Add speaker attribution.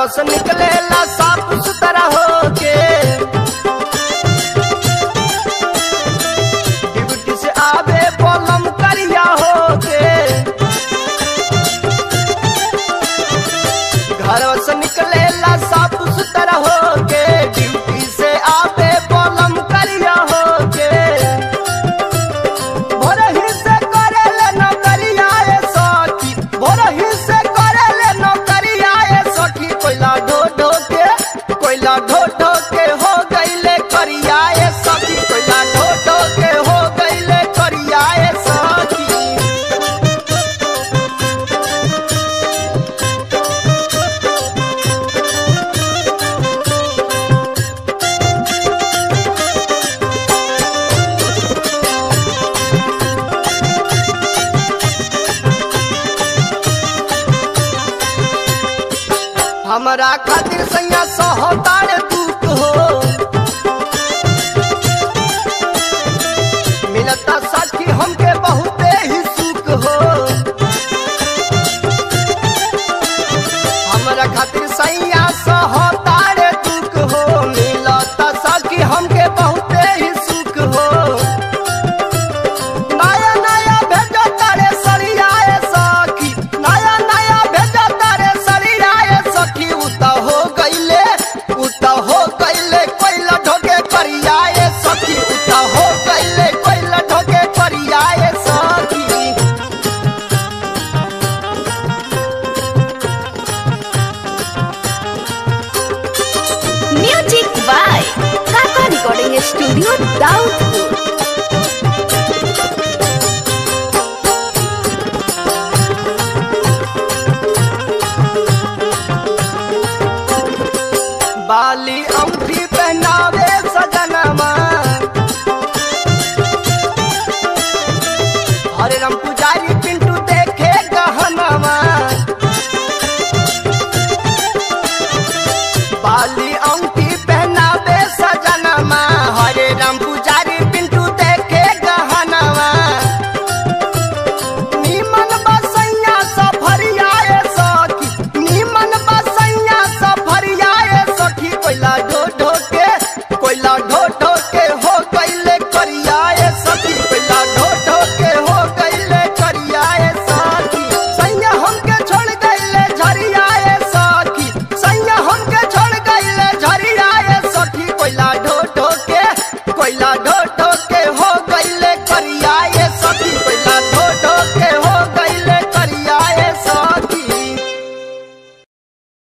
Speaker 1: घरवा से निकलेला साफ सुथरा होके ड्यूटी से आवे पलम करिया होके घरवा से निकलेला साफ सुथरा होके ड्यूटी से आवे पलम करिया होके भोरही से करेले नौकरिया ए सखी भोरही से करेले नौकरिया ए सखी कोइला ढो ढो के कोइला ढो ढो के हो गईले करिया ए सखी कोइला ढो ढो के हो गईले करिया ए सखी हमरा खातिर सैया सहतार दुख हो मिलता सा